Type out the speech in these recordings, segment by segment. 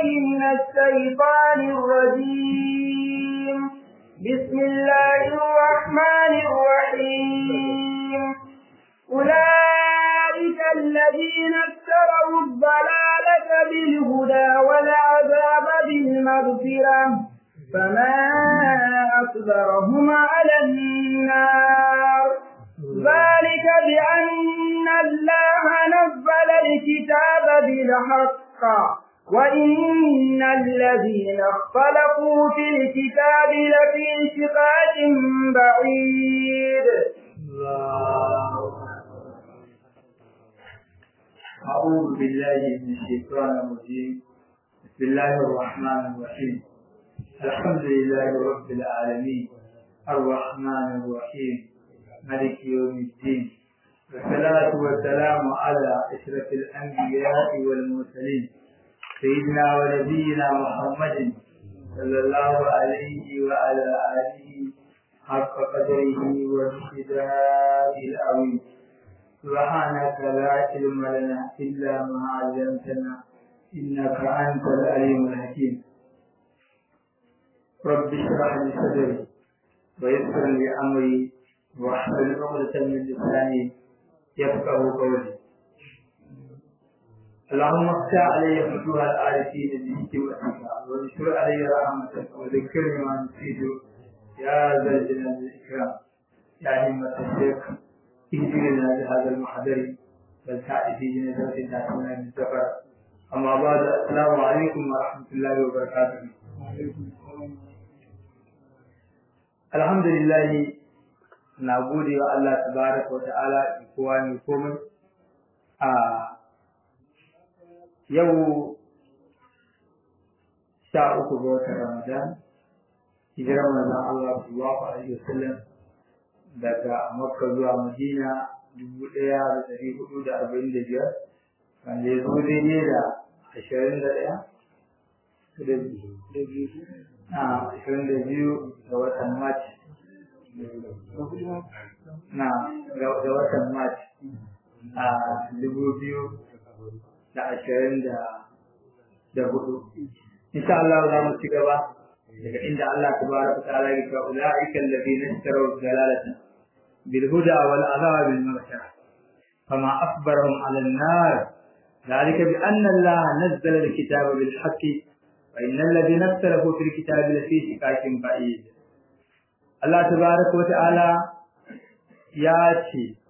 بالله من الشيطان الرجيم بسم الله الرحمن الرحيم أولئك الذين اشتروا الضلالة بالهدى والعذاب بالمغفرة فما أصبرهم على النار ذلك بأن الله نزل الكتاب بالحق وإن الذين اختلفوا في الكتاب لفي شقاق بعيد أعوذ بالله من الشيطان الرجيم بسم الله الرحمن الرحيم الحمد لله رب العالمين الرحمن الرحيم ملك يوم الدين والصلاة والسلام على أشرف الأنبياء والمرسلين سيدنا ونبينا محمد صلى الله عليه وعلى آله حق قدره وامتداد العظيم سبحانك لا علم لنا إلا ما علمتنا إنك أنت العليم الحكيم رب اشرح لي صدري ويسر لي أمري واحلل عقدة من لساني يفقه قولي اللهم افتح علي فتوح العارفين بحكمتك وانشر علي رحمتك وذكرني ما نسيت يا ذا الجلال والإكرام يا همة الشيخ اهدنا لهذا المحضر والسعي في جنازة تأتينا من سفر أما بعد السلام عليكم ورحمة الله وبركاته الحمد لله na gode wa Allah tabaraka wa ta'ala da kowa ne komai a yau sha uku ga watan Ramadan hijirar manzon Allah sallallahu alaihi wasallam daga Makka zuwa Madina dubu ɗaya da ɗari hudu da arba'in da biyar wanda ya zo daidai da ashirin da ɗaya a ashirin da biyu ga watan Mac na da watan Mac a dubu biyu da ashirin da hudu insha Allah za mu ci gaba daga inda Allah tabaraka ta'ala ya ce ulaika alladhina ishtaraw dalalata bil huda wal adab bil maghfirah fama asbarahum ala an-nar ذلك بأن الله نزل الكتاب بالحق وإن الذين اختلفوا في الكتاب لفي شقاق بعيد الله تبارك وتعالى ياتي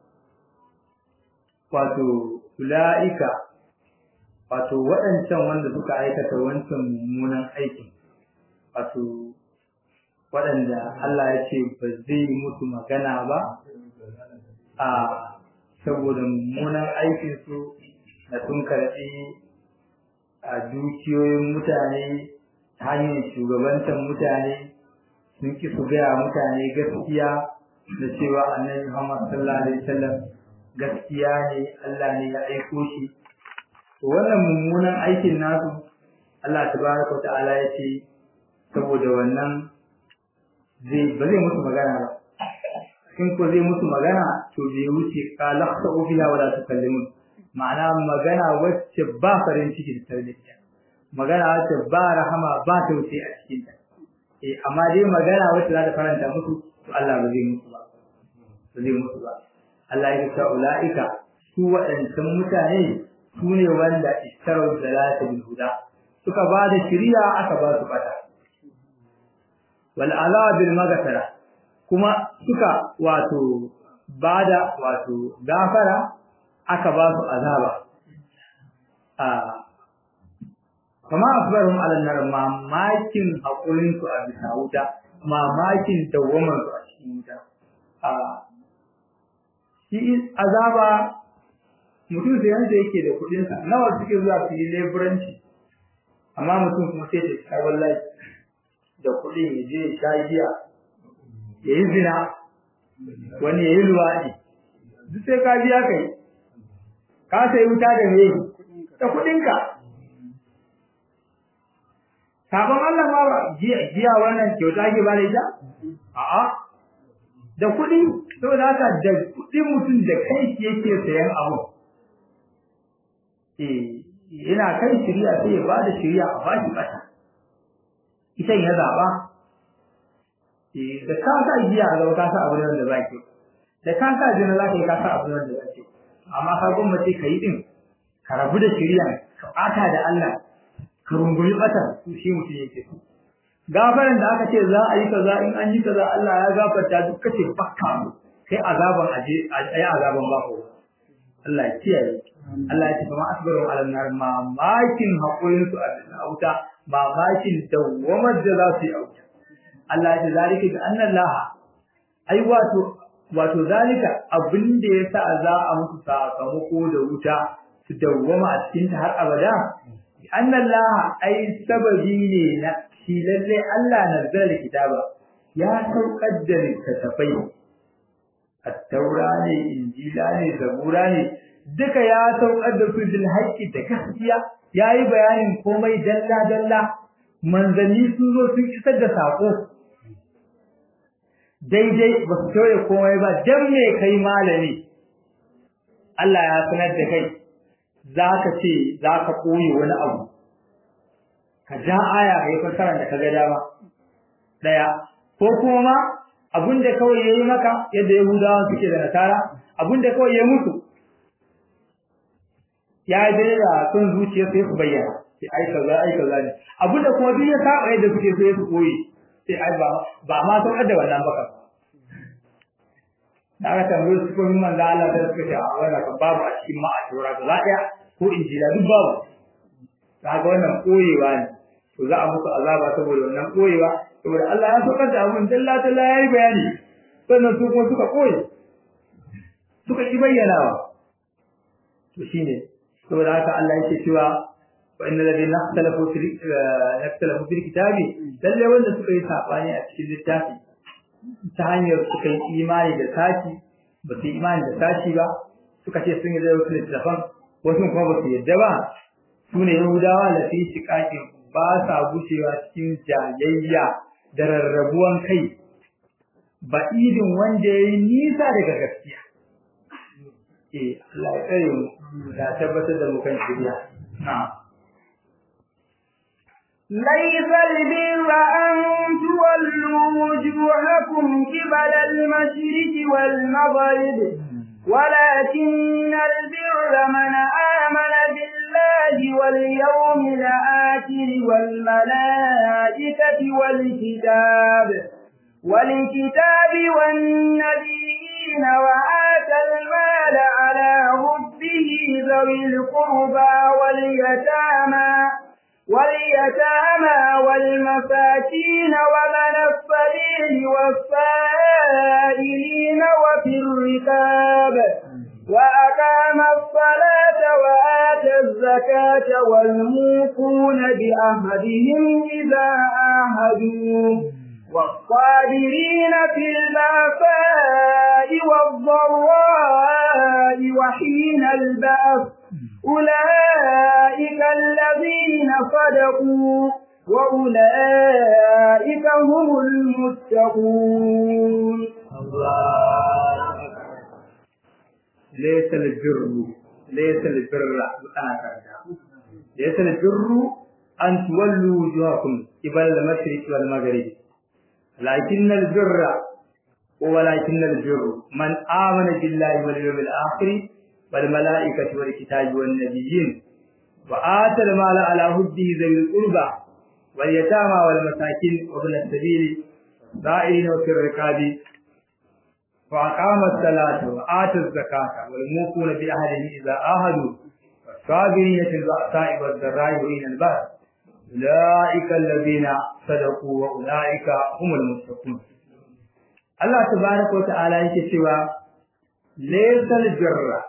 wato ula'ika wato waɗancan wanda suka aikata wancan mummunan aikin wato waɗanda Allah ya ce ba zai mutu magana ba a saboda mummunan aikinsu da sun karɓi a dukiyoyin mutane ta hanyar shugabantar mutane sun ki su gaya mutane gaskiya da cewa annabi Muhammad sallallahu alaihi wasallam gaskiya ne Allah ne ya aiko shi wannan mummunan aikin nasu Allah tabaraka ta'ala ya ce saboda wannan zai ba zai musu magana ba in ko zai musu magana to bai wuce qala khsa'u fiha wala tukallimun ma'ana magana wacce ba farin ciki da tarbiyya magana wacce ba rahama ba tausayi a cikin ta eh amma dai magana wacce za ta faranta musu to Allah ba zai musu ba ba zai musu ba Allah ya ce ulaika su waɗancan mutane su ne wanda istarau dalata bil huda suka ba da shiriya aka ba su bata wal ala bil maghfara kuma suka wato bada wato gafara aka ba su azaba a kuma asbarhum ala nar mamakin hakurin su a bisa wuta mamakin dawamar su a cikin wuta a shi azaba mutum sai yanda yake da kuɗin sa nawa suke zuwa su yi leburanci amma mutum kuma sai ta kai wallahi da kuɗin ya je ya sha giya ya yi zina wani ya yi luwaɗi duk sai ka biya kai ka sai wuta da me da kuɗinka sabon Allah ma ba jiya wannan kyauta ke ba da ita a'a da kuɗi saboda haka da kuɗin mutum da kai yake sayan abu eh yana kan shirya sai ya ba da shirya a baki bata ita ya zaba da ka sa giya a gaba ka sa abu da zaki da ka sa jina zaka yi ka sa abu da zaki amma ka gwamnati ka yi din ka rabu da shirya ka bata da Allah ka rungumi bata shi mutum yake so gafaran da aka ce za a yi kaza in an yi kaza Allah ya gafarta duk kace bakka kai azaban aje ayi azaban bako Allah ya kiyaye Allah ya ce kuma asbaru ala nar ma makin hakurin su a wuta ma makin dawamar da za su yi a wuta Allah ya ce zalika bi anna Allah ai wato wato zalika abin da yasa za a musu sakamako da wuta su dawwama a cikin ta har abada bi anna Allah ai sababi ne na shi lalle Allah nazzala kitaba ya saukar da littattafai at-taura ne injila ne zabura ne duka ya saukar da su bil haqqi da gaskiya yayi bayanin komai dalla dalla manzanni sun zo sun isar da sako daidai ba su tauye komai ba dan me kai malami Allah ya sanar da kai zaka ce zaka koyi wani abu ka ja aya kai fasara da kaga dama daya ko kuma ma abinda kawai yayi maka yadda yahudawa suke da nasara abinda kawai ya mutu ya dai da son zuciya sai su bayyana sai ai kaza ai kaza ne abinda kuma duk ya saba yadda suke so ya su koyi sai ai ba ba ma san da wannan baka da aka tambaye su ko min da Allah da suka ce a wannan kan babu a cikin ma a tura gaba daya ko injila duk babu kaga wannan koyewa ne to za a musu azaba saboda wannan koyewa saboda Allah ya saukar da abun dalla dalla yayi bayani sannan su kuma suka koyi suka ki bayyanawa to shine saboda haka Allah yake cewa wa innal ladina ikhtalafu fil ikhtalafu fil kitabi lalle wanda suka yi sabani a cikin littafi ta hanyar suka yi imani da sashi ba su yi imani da sashi ba suka ce sun yi da wasu littafan wasu kuma ba su yadda ba su ne yahudawa da fi shiƙaƙin ba sa gushewa cikin jayayya da rarrabuwan kai ba idin wanda ya yi nisa daga gaskiya eh Allah ya tsare mu da tabbatar da mu kan shirya na'am ليس البر أن تولوا وجوهكم قبل المشرق والمغرب ولكن البر من آمن بالله واليوم الآخر والملائكة والكتاب والكتاب والنبيين وآتى المال على ربه ذوي القربى واليتامى واليتامى والمساكين ومن السبيل والسائلين وفي الركاب وأقام الصلاة وآتى الزكاة والموفون بأهدهم إذا آهدوا والصابرين في البأساء والضراء وحين البأس أولئك الذين صدقوا وأولئك هم المتقون ليس البر ليس البر أنا كذا ليس البر أن تولوا وجوهكم قبل المشرق والمغرب لكن البر ولكن البر من آمن بالله واليوم الآخر والملائكة والكتاب والنبيين وآتى المال على حبه ذوي القربى واليتامى والمساكين وابن السبيل سائلين وفي الركاب وأقام الصلاة وآتى الزكاة والموفون بأهلهم إذا آهدوا والصابرين في البأساء والضراء وحين البأس أولئك الذين صدقوا وأولئك هم المتقون الله تبارك وتعالى يكتب ليس البر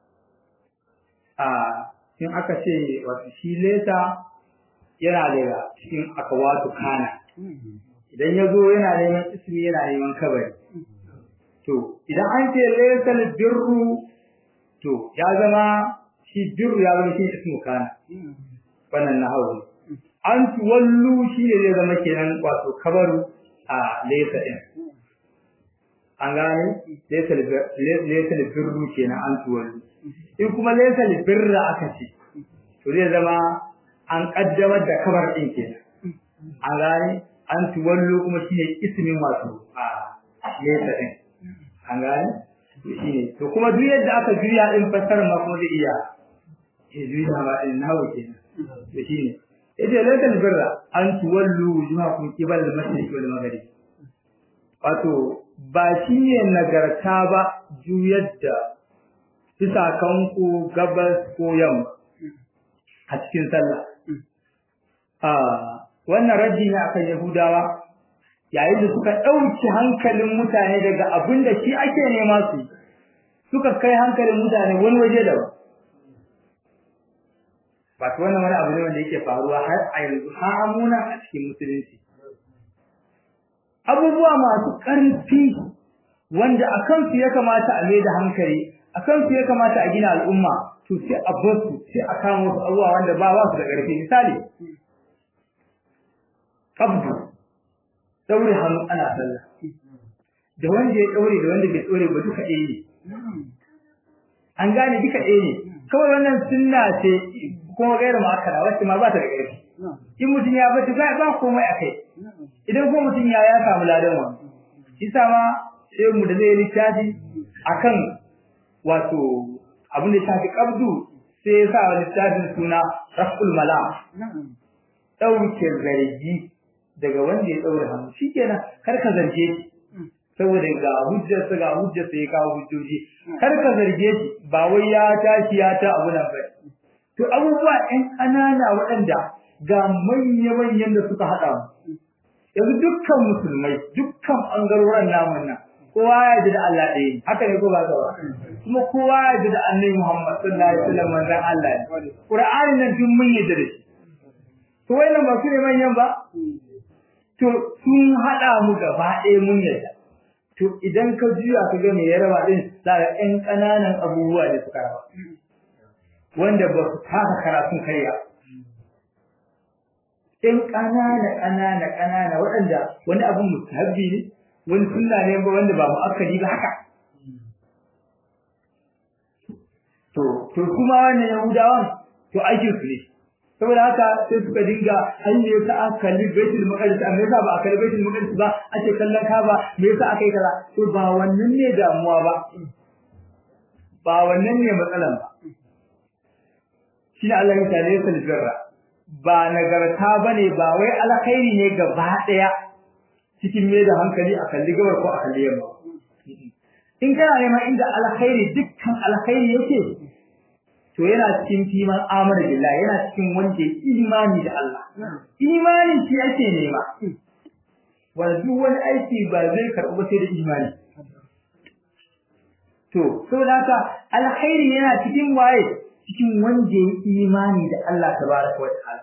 a in aka ce wato shi leta yana daga cikin akawatu kana idan ya zo yana neman ismi yana neman kabari to idan an ce laysal birru to ya zama shi birru ya zama shi ismu kana wannan na hawo an tuwallu shi ne zai zama kenan wato kabaru a laysa din an gane laysal birru kenan an tuwallu in kuma laysal birra aka ce to zai zama an kaddamar da kabar din kenan an gane an tuwallo kuma shine ismin wato a nesa din an gane to shine to kuma duk yadda aka juya din fassarar ma kuma zai iya ya juya ma din nawo kenan to shine yace lakal birra an tuwallu wujuhakum qibala al-mashriq wal maghrib wato ba shi ne nagarta ba juyar da fisakanku gabas ko yamma a cikin sallah wannan raji ne akan yahudawa yayin da suka ɗauki hankalin mutane daga abin da shi ake nema su suka kai hankalin mutane wani waje da ba ta wannan wani abu ne wanda yake faruwa har a yanzu har amuna a cikin musulunci abubuwa masu ƙarfi wanda a kansu ya kamata a mai da hankali a kansu ya kamata a gina al'umma to sai a bar su sai a kama wasu abubuwa wanda ba ba su da ƙarfi misali kabdu daure hannu ana sallah da wanda ya daure da wanda bai daure ba duka ɗaya ne an gane duka ɗaya ne kawai wannan sunna ce kuma gairu ma'akara wacce ma ba ta da ƙarfi in mutum ya bata ba ba komai akai idan ko mutum ya ya samu ladan wa isa ma sai mu da zai littafi akan wato abin da shafi kabdu sai ya sa littafin suna raful mala dauke zargi daga wanda ya daure hannu shikenan kar ka zarge shi saboda ga hujjar sa ga hujjar sa ya kawo hujjoji kar ka zarge shi ba wai ya tashi ya ta abu nan ba to abubuwa ɗan ƙanana waɗanda ga manya-manyan da suka haɗa mu yanzu dukkan musulmai dukkan ɓangarorin namun nan kowa ya ji da Allah ɗaya ne haka ne ko ba ba kuma kowa ya ji da annabi Muhammad sallallahu alaihi wasallam manzon Allah ne Qur'ani nan duk mun yadda da shi to wannan ba su ne manyan ba to sun haɗa mu gaba ɗaya mun yadda to idan ka juya ka ga me ya raba din za ka ɗan ƙananan abubuwa da suka raba wanda ba su taka karatun karya ɗan ƙanana ƙanana ƙanana waɗanda wani abin mustahabbi ne wani sunna ne ba wanda ba mu'akkadi ba haka to to kuma wannan yahudawan to aikin su ne saboda haka sai suka dinga an ne yasa aka kalli baitul maqdis amma yasa ba a kalli baitul maqdis ba ake kallon kaba me yasa aka yi kaza to ba wannan ne damuwa ba ba wannan ne matsalan ba shi ne Allah ya tare sa birra ba nagarta bane ba wai alkhairi ne gaba daya cikin me da hankali a kalli gabar ko a kalli yamma in kana neman inda alkhairi dukkan alkhairi yake to yana cikin kiman amana billahi yana cikin wanda imani da Allah imani shi ake nema wanda duk wani aiki ba zai karɓi ba sai da imani to saboda haka alkhairi yana cikin waye cikin wanda ya imani da Allah tabaraka wa ta'ala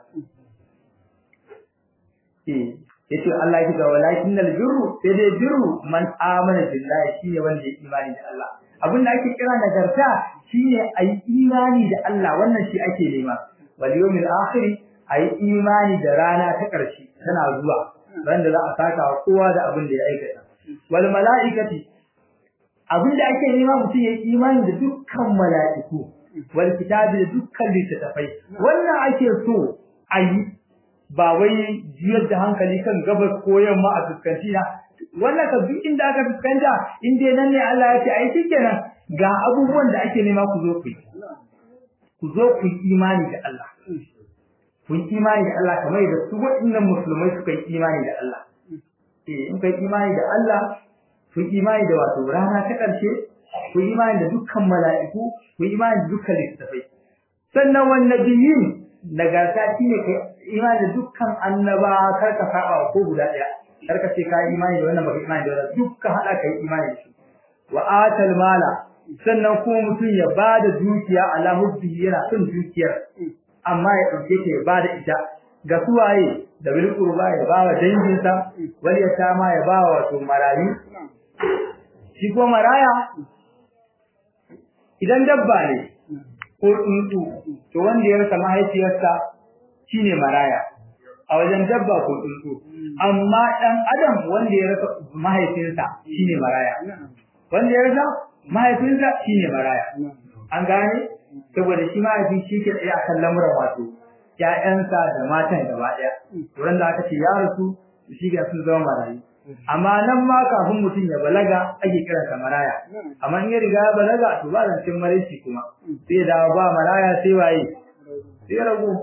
eh yace Allah ya ga walakin albirru sai dai birru man amana billahi shine wanda ya imani da Allah abinda ake kira nagarta shine ayi imani da Allah wannan shi ake nema wal yawmil akhir ayi imani da rana ta ƙarshe tana zuwa ran da za a saka kowa da abin da ya aikata wal malaikati abinda ake nema mutum ya imani da dukkan mala'iku wal kitabi da dukkan littattafai wannan ake so ayi ba wai jiyar da hankali kan gabas ko yamma a fuskanci na wannan ka duk inda aka fuskanta in dai nan ne Allah ya ce ai shikenan ga abubuwan da ake nema ku zo ku yi ku zo ku yi imani da Allah ku yi imani da Allah kamar da su waɗannan musulmai suka yi imani da Allah eh in kai imani da Allah ku yi imani da wato rana ta ƙarshe ku yi imani da dukkan mala'iku ku yi imani da dukkan littafai sannan wan nabiyyin nagarta shine kai imani da dukkan annaba kar ka saba ko guda ɗaya kar ka ce ka yi imani da wannan baka imani da wannan dukkan hada kai imani da shi wa atal mala sannan kuma mutum ya bada dukiya ala hubbi yana son dukiyar amma ya dauke ta ya bada ita ga suwaye da bil qurba ya bawa danginsa wal yatama ya bawa wato marayu shi ko maraya idan dabba ne ko tsuntsu to wanda ya rasa mahaifiyarsa shine maraya a wajen dabba ko tsuntsu amma dan adam wanda ya rasa mahaifinsa shine maraya wanda ya rasa mahaifinsa shine maraya an gane saboda shi mahaifi shi ke tsaye akan lamuran wato ƴaƴansa da matan gaba ɗaya wurin da aka ce ya rasu shi ga sun zama marayu amma nan ma kafin mutum ya balaga ake kiran sa maraya amma in ya riga ya balaga to ba zancen maraici kuma sai da ba maraya sai waye sai rago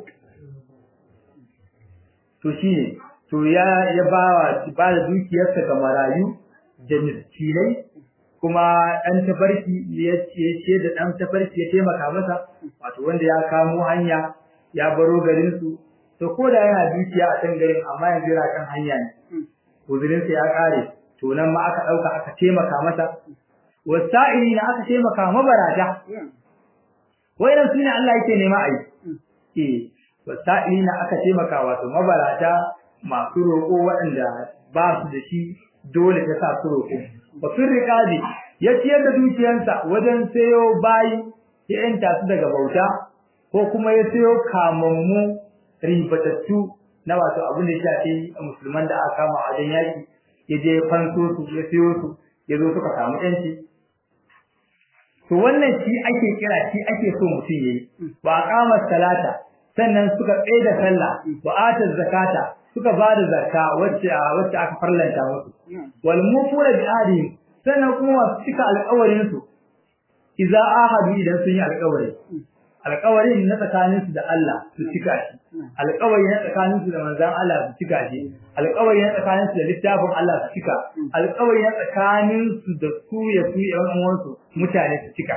to shine to ya ya ba ba da dukiyarsa ga marayu da miskinai kuma ɗan tafarki ya ce da ɗan tafarki ya taimaka masa wato wanda ya kamo hanya ya baro garin su to ko da yana dukiya a can garin amma yanzu yana kan hanya ne uzurin sa ya kare to nan ma aka dauka aka taimaka masa wasa'ili na aka taimaka mabarata wayan sune Allah yake nema ai eh wasa'ili na aka taimaka wato mabarata masu roƙo waɗanda ba su da shi dole ta sa su roƙo bakin riƙadi ya ciyar da dukiyarsa wajen sayo bayi ya yanta su daga bauta ko kuma ya sayo kamammu ribatattu na wato abin da ya shafi musulman da aka kama a wajen yaki ya je ya fanso su ya sayo su ya zo suka samu yanci to wannan shi ake kira shi ake so mutum yayi ba kama salata sannan suka tsaye da sallah wa ata zakata suka ba da zakka wacce wacce aka farlanta musu wal mufuna bi ahdihim sannan kuma masu cika alƙawarin su idza ahadu idan sun yi alƙawari alƙawarin na tsakanin su da Allah su cika shi alƙawari na tsakanin su da manzon Allah su cika shi alƙawari na tsakanin su da littafin Allah su cika alƙawari na tsakanin su da su ya su yan uwansu mutane su cika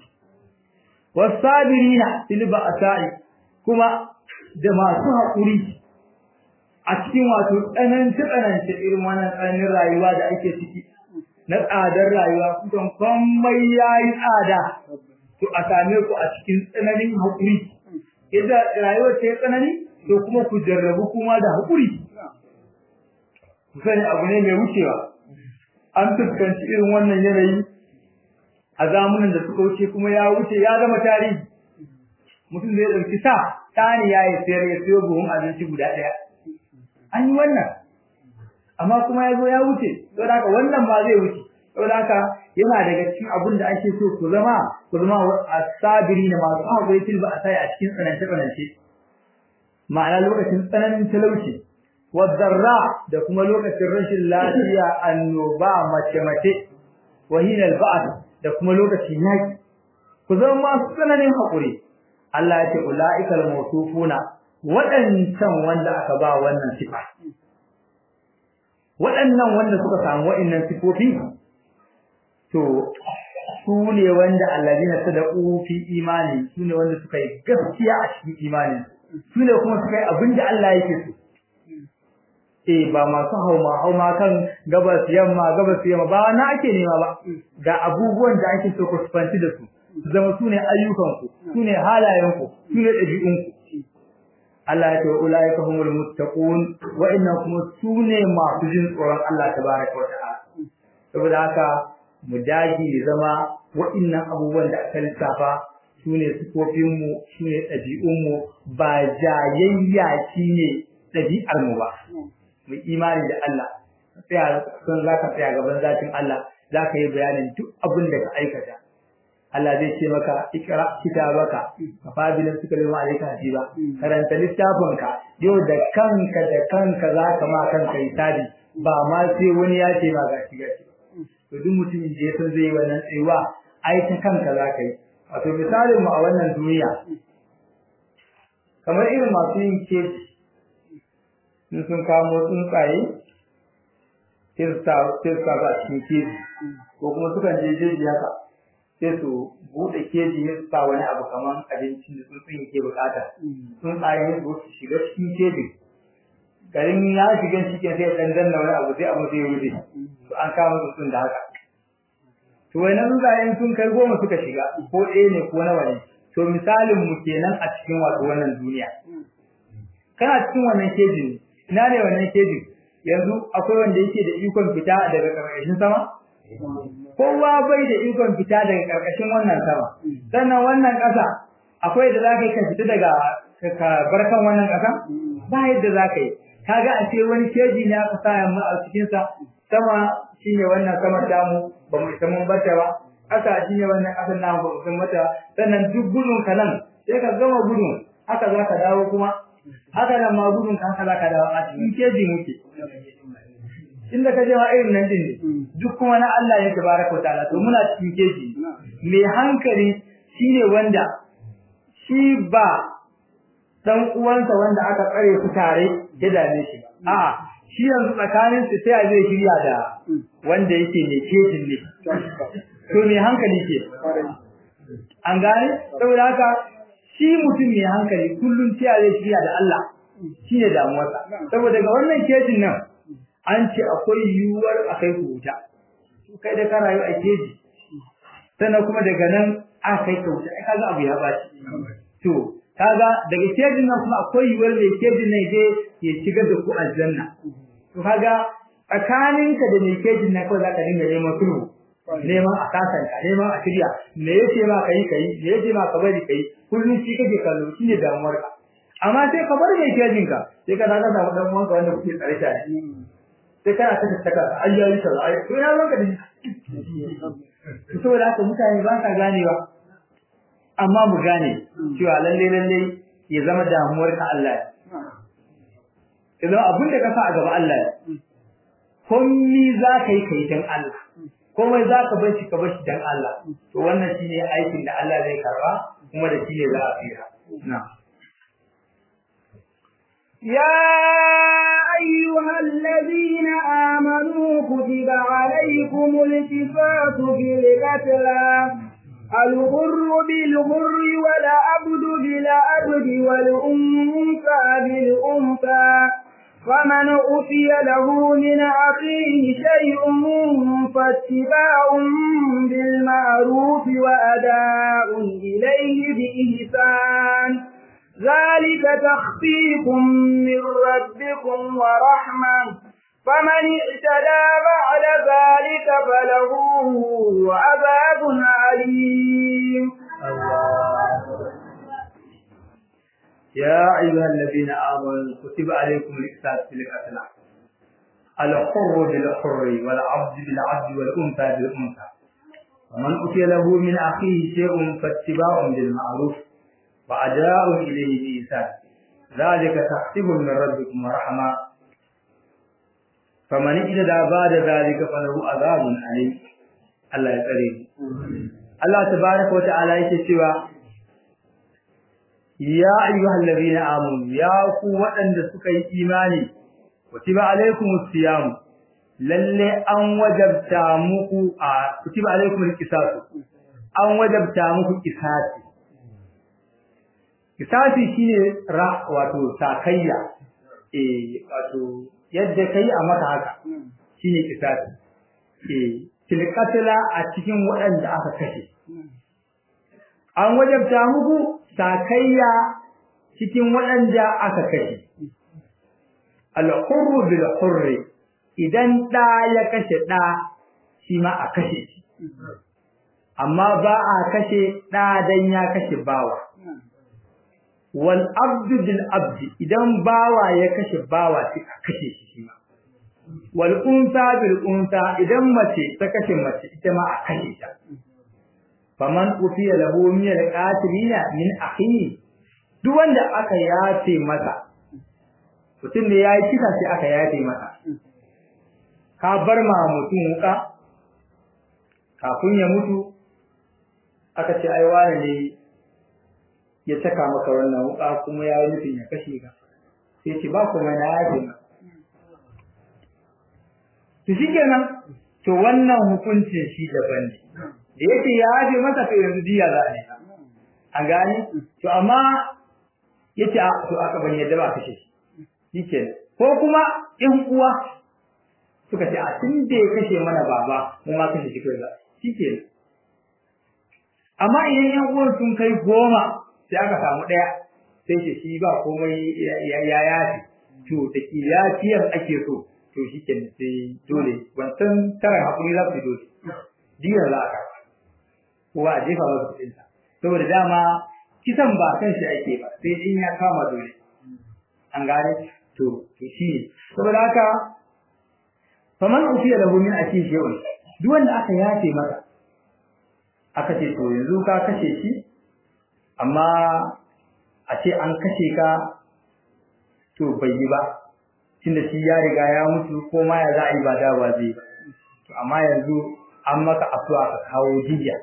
wasabirina fil ba'sa'i kuma da masu haƙuri a cikin wato tsananci tsananci irin wannan tsananin rayuwa da ake ciki na tsadar rayuwa kusan komai yayi tsada to a same ku a cikin tsananin haƙuri idan rayuwar ta tsanani to kuma ku jarrabu kuma da haƙuri ku sani abu ne mai wucewa an fuskanci irin wannan yanayi a zamanin da suka wuce kuma ya wuce ya zama tarihi mutum zai ɗauki sa tani ya yi sayar ya siyo buhun abinci guda ɗaya an yi wannan amma kuma ya zo ya wuce saboda haka wannan ma zai wuce saboda haka yana daga cikin abin da ake so ku zama ku zama asabiri na masu haƙuri fil ba a sai a cikin tsanance tsanance ma'ana lokacin tsananin talauci wadarra da kuma lokacin rashin lafiya annoba mace mace wahinal ba'd da kuma lokacin yaki ku zama masu tsananin haƙuri Allah ya ce ulaikal mawsufuna waɗancan wanda aka ba wannan sifa waɗannan wanda suka samu waɗannan sifofi to su ne wanda alladina sadaqu fi imani su ne wanda suka yi gaskiya a cikin imani su ne kuma suka yi abin da Allah yake so eh ba masu hauma hauma kan gabas yamma gabas yamma ba na ake nema ba ga abubuwan da ake so ku fanci da su zama su ne ayyukanku su ne halayenku su ne ɗabi'unku Allah ya ce ulaika humul muttaqun wa inna kuma sune masu jin tsoron Allah tabaraka wa ta'ala saboda haka mu dage zama wa'innan abubuwan da aka lissafa sune sifofin mu sune ɗabi'un mu ba jayayya ne ɗabi'ar mu ba mu imani da Allah tsaya sun zaka tsaya gaban zatin Allah zaka yi bayanin duk abin da ka aikata Allah zai ce maka ikra kitabaka kafabilin suka lima alaika hasiba karanta littafinka yau da kanka da kanka zaka ma kanka hisabi ba ma sai wani ya ce ma gashi gashi to duk mutumin da ya san zai yi wannan tsayuwa ai ta kanka zaka yi wato misalin mu a wannan duniya kamar irin masu yin keji in sun kamo tsuntsaye sai su sa a cikin keji ko kuma sukan je jeji haka sai su buɗe keji ne su sa wani abu kamar abincin da tsuntsun yake bukata tsuntsaye ne su shiga cikin kejin garin ya shiga cikin sai dan danna wani abu sai abu sai wuce to an kama tsuntsun da haka to wannan tsuntsayen sun kai goma suka shiga ko ɗaya ne ko nawa ne to misalin mu kenan a cikin wato wannan duniya kana cikin wannan kejin ina ne wannan kejin yanzu akwai wanda yake da ikon fita daga ƙarƙashin sama kowa bai da ikon fita daga karkashin wannan sama sannan wannan ƙasa akwai da zaka yi ka fita daga ka barkan wannan ƙasa ba yadda zaka yi kaga a ce wani keji ne aka sa mu a cikin sa sama shine wannan sama damu ba mu isa mun barta ba ƙasa shi ne wannan ƙasar namu ba san mata sannan duk gudun ka nan sai ka gama gudun haka za ka dawo kuma haka nan ma gudun ka haka za ka dawo a cikin keji muke inda ka je ma irin nan din ne duk kuma na Allah ne tabaraka ta'ala to muna cikin keji mai hankali shine wanda shi ba dan uwansa wanda aka tsare su tare ya dame shi a'a shi yanzu tsakanin su sai zai shirya da wanda yake mai kejin ne to mai hankali ke an gane saboda haka shi mutum mai hankali kullum sai zai shirya da Allah shine damuwarsa saboda ga wannan kejin nan an ce akwai yiwuwar a kai ku wuta kai da ka rayu a keji sannan kuma daga nan aka kai ka wuta ai kaga abu ya baci to kaga daga kejin nan kuma akwai yiwuwar mai kejin nan je ya shigar da ku aljanna to kaga tsakaninka da mai kejin nan kawai zaka dinga neman sulhu neman a kasanta neman a shirya me yace ma kai kai me yace ma ka bari kai kullum shi kake kallo shine damuwar ka amma sai ka bar mai kejin ka sai ka daga da dan uwanka wanda kuke tsare tare sai kana ta tattaka ai yayi kaza ai to ina ranka da shi saboda haka mutane ba ka ganewa amma mu gane cewa lalle lalle ya zama damuwar ka Allah ya zama abin da ka sa a gaba Allah ya komai za ka yi kai dan Allah komai za ka bar shi ka bar shi dan Allah to wannan shine aikin da Allah zai karba kuma da shine za a tsira na'am يا أيها الذين آمنوا كتب عليكم الكفاة في القتلى الغر بالغر والعبد بالعبد والأنثى بالأنثى فمن أوتي له من أخيه شيء فاتباع بالمعروف وأداء إليه بإحسان ذلك تخفيف من ربكم ورحمة فمن اعتدى بعد ذلك فله عذاب عليم يا أيها الذين آمنوا كتب عليكم الإقساط في القتلى الحر بالحر والعبد بالعبد والأنثى بالأنثى ومن أتي له من أخيه شيء فاتباع بالمعروف وأداء إليه بإحسان ذلك تحسب من ربكم ورحمة فمن اجتدى بعد ذلك فله عذاب أليم الله يسلم الله تبارك وتعالى يكتب ya ayyuhal ladina amanu ya ku waɗanda suka yi imani kutiba alaikumus siyam lalle an wajabta muku a kutiba alaikumul qisas an wajabta muku qisasi qisasi shine ra wato sakayya eh wato yadda kai a maka haka shine qisasi eh tilkatla a cikin waɗanda aka kashe an wajabta muku sakayya cikin waɗanda aka kashe. Al-hurru bil hurri idan ɗa ya kashe ɗa shi ma a kashe shi. Amma ba a kashe ɗa dan ya kashe bawa. Wal abdu bil abdi idan bawa ya kashe bawa sai a kashe shi shi ma. Wal unsa bil unsa idan mace ta kashe mace ita ma a kashe ta. faman ufiya lahu min al-qatilina min akhihi duk wanda aka yafe masa mutum ne yayi kisa sai aka yafe masa ka bar ma mutum wuka kafin ya mutu aka ce ai wani ne ya saka maka wannan wuka kuma yayi nufin ya kashe ka sai ce ba kuma na yafe maka to shikenan to wannan hukuncin shi daban ne da yake ya yafe masa to yanzu diya za a yi an gane to amma yace a to aka ban yadda ba kashe shi shikenan ko kuma in uwa suka ce a tun da ya kashe mana baba mu ma kashe shi kai za shikenan amma idan yan uwan sun kai goma sai aka samu ɗaya sai ce shi ba komai ya yafe to da kiyafiyar ake so to shikenan sai dole wancan tara hakuri za su dole diya za a kowa a jefa masa kuɗinsa saboda dama kisan ba kan shi ake ba sai in ya kama dole an gane to to shi ne saboda haka faman ufiya lahu min aki shay'un duk wanda aka yafe masa aka ce to yanzu ka kashe shi amma a ce an kashe ka to bai yi ba tunda shi ya riga ya mutu ko ma ya za a yi ba da ba zai ba to amma yanzu an maka afuwa ka kawo jiya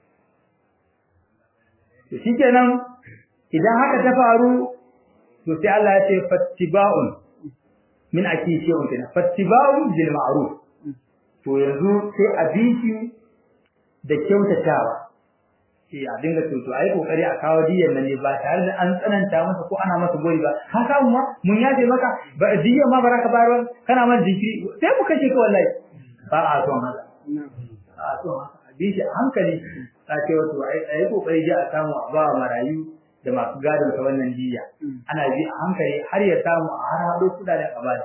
to shikenan idan haka ta faru to sai Allah ya ce fattiba'un min akishiyun kina fattiba'un bil ma'ruf to yanzu sai a biki da kyautatawa sai a dinga to to ai kokari a kawo diyan nan ne ba tare da an tsananta masa ko ana masa gori ba ka samu ma mun yaje maka ba diyan ma baraka bayarwa kana man jiki sai mu kashe ka wallahi ba a son haka a son haka a bi shi a hankali ta ce wato ai kokari ji a samu a ba marayu da masu gadon ta wannan diya ana bi a hankali har ya samu a har hado kudaden a baya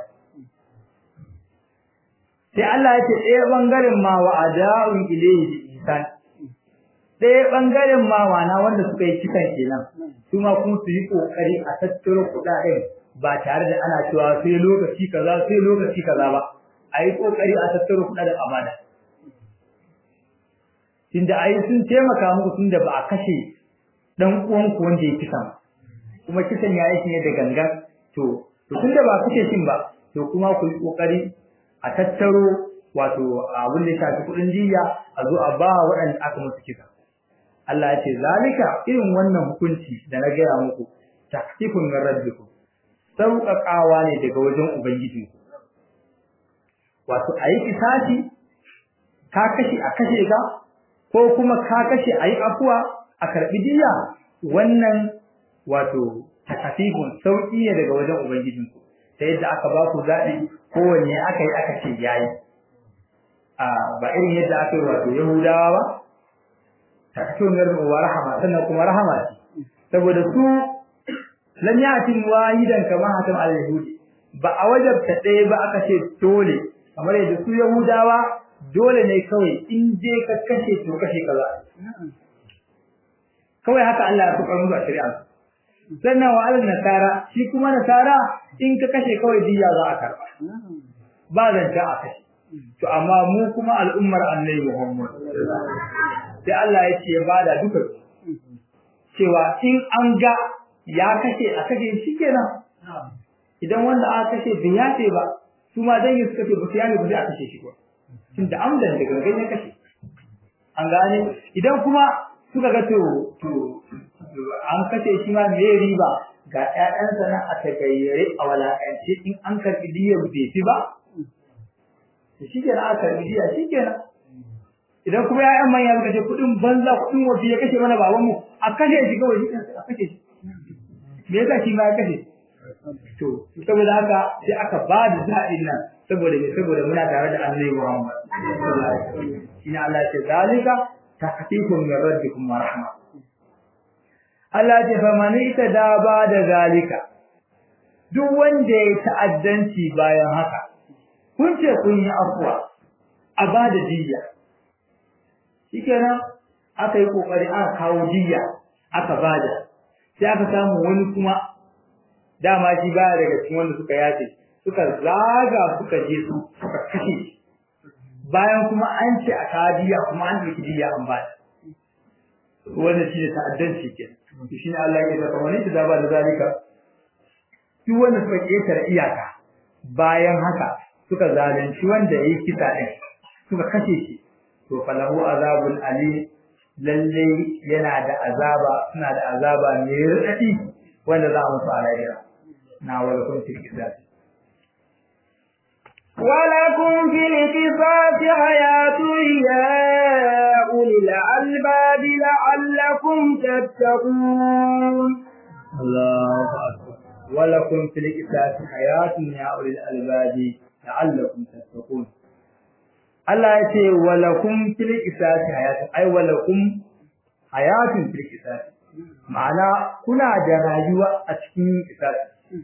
sai Allah ya ce ɗaya bangaren ma wa ada'un ilayhi bi ihsan ɗaya bangaren ma wana wanda suka yi kisan kenan su ma kuma su yi kokari a tattaro kudaden ba tare da ana cewa sai lokaci kaza sai lokaci kaza ba a yi kokari a tattaro kudaden a bada tunda ai sun taimaka muku tunda ba a kashe dan uwanku wanda ya kisan kuma kisan ya yi ne da gangan to to tunda ba kashe shin ba to kuma ku yi kokari a tattaro wato abin da ya shafi kudin jiya a zo a ba waɗanda aka musu kisa Allah ya ce zalika irin wannan hukunci da na gaya muku taktifun min rabbikum sauƙaƙawa ne daga wajen ubangiji wato ayi kisasi ka kashe a kashe ka ko kuma ka kashe ayi afuwa a karbi diya wannan wato taktifun sauƙi ne daga wajen ubangijinku ta yadda aka ba ku zaɓi kowanne aka yi aka ce yayi a ba irin yadda aka yi wato yahudawa ba takatun yarda wa rahama sannan kuma rahama ce saboda su lam yatin wahidan kama hatam al-yahudi ba a wajabta ɗaya ba aka ce dole kamar yadda su yahudawa dole ne kawai in je ka kashe to kashe kaza kawai haka Allah ya tukar musu a shari'a sannan wa al nasara shi kuma nasara in ka kashe kawai diya za a karba ba zanta a kashe to amma mu kuma al'ummar annabi Muhammad sai Allah ya ce ya bada duka cewa in an ga ya kashe a kashe shi kenan idan wanda aka kashe bai yace ba su ma dan yin suka ce ba su yace ba sai a kashe shi ba tun da amdan da gangan ya kashe an gane idan kuma suka ga to to an kashe shi ma me riba ga ƴaƴansa nan a tagayyare a walakance in an karɓi diyar bai fi ba shi kenan aka karɓi diya shi kenan idan kuma ƴaƴan manya suka ce kuɗin banza kuɗin wafi ya kashe mana babanmu a kashe shi kawai shi a kashe shi me yasa shi ma ya kashe to saboda haka sai aka ba da zaɓin nan saboda me saboda muna tare da Annabi Muhammad shine Allah ya ce zalika taktifun min rabbikum wa rahma Allah ya fa man da ba da zalika duk wanda ya ta'addanci bayan haka kun ce kun yi afwa a ba da diyya shikenan aka yi kokari aka kawo diyya aka bada sai aka samu wani kuma dama shi baya daga cikin wanda suka yace suka zaga suka je su suka kashe bayan kuma an ce a kadiya kuma an ɗauki diya an ba wanda shi ne ta'addanci ke shi ne Allah ya zaka wani da ba da zalika duk wanda suka ƙetare iyaka bayan haka suka zalunci wanda yayi kisa din suka kashe shi to falahu azabul ali lalle yana da azaba suna da azaba mai radadi wanda za mu fara jira na wala kun fi kisasi ولكم في القصاص حياة يا أولي الألباب لعلكم تتقون الله أكبر ولكم في القصاص حياة يا أولي الألباب لعلكم تتقون Allah ya ce walakum fil qisasi hayatun ay walakum hayatun fil qisasi ma'ana kuna da rayuwa a cikin qisasi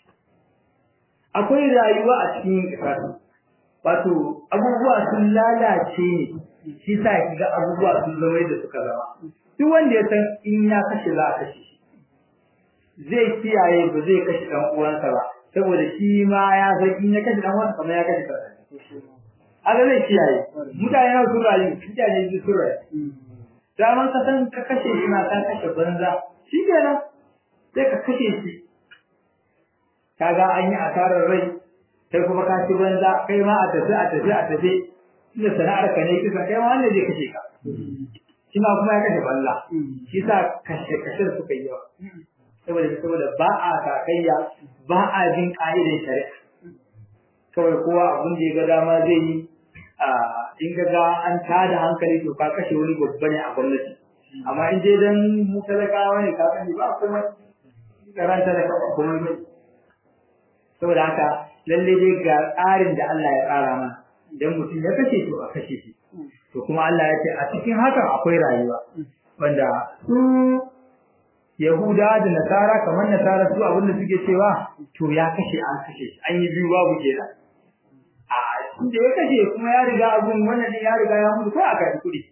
akwai rayuwa a cikin qisasi wato abubuwa sun lalace ne shi sa kiga abubuwa sun zama yadda suka zama duk wanda ya san in ya kashe za a kashe shi zai kiyaye ba zai kashe dan uwansa ba saboda shi ma ya san in ya kashe dan uwansa kamar ya kashe kansa aga zai kiyaye mutane na sun rayu mutane su sun rayu daman ka san ka kashe shi na ka kashe banza shi kenan sai ka kashe shi kaga an yi asarar rai kai kuma ka ci banza kai ma a tafi a tafi a tafi inda sana'ar ka ne kisa kai ma wanda zai kashe ka shi ma kuma ya kashe banza shi sa kashe kashe suka yi yawa saboda saboda ba a kakayya ba a bin ka'idar shari'a kawai kowa abin da ya ga dama zai yi in ga ga an tada hankali to ka kashe wani babba ne a gwamnati amma in dai dan mu talakawa ne ka sani ba kuma karanta da kuma mai saboda haka lalle dai ga tsarin da Allah ya tsara mana idan mutum ya kashe to a kashe shi to kuma Allah ya ce a cikin hakan akwai rayuwa wanda su Yahuda da Nasara kamar Nasara su abin da suke cewa to ya kashe an kashe an yi biyu babu kenan a da ya kashe kuma ya riga abun wannan ne ya riga ya mutu ko aka yi kuɗi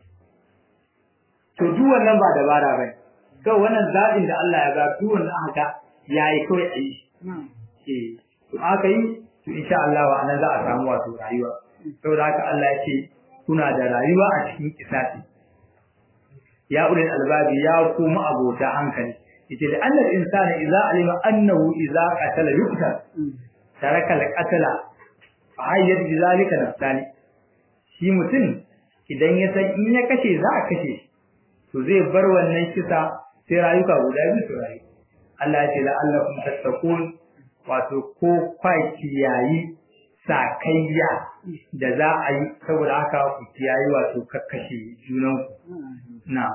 to duk wannan ba dabara ba to wannan zaɓin da Allah ya ga duk wannan aka yayi kawai a yi eh to aka yi to insha Allah wa anan za a samu wato rayuwa saboda haka Allah ya ce kuna da rayuwa a cikin kisasi ya ulil albabi ya kuma abota hankali yace da annal insana idza alima annahu idza qatala yuqtal taraka al-qatla fa hayyat bi zalika nafsani shi mutum idan ya san in ya kashe za a kashe to zai bar wannan kisa sai rayuka guda biyu su rayu Allah ya ce la'allakum tattaqun wato ko kwaki yayi sakayya da za a yi saboda haka ku kiyayi wato kakkashe junanku na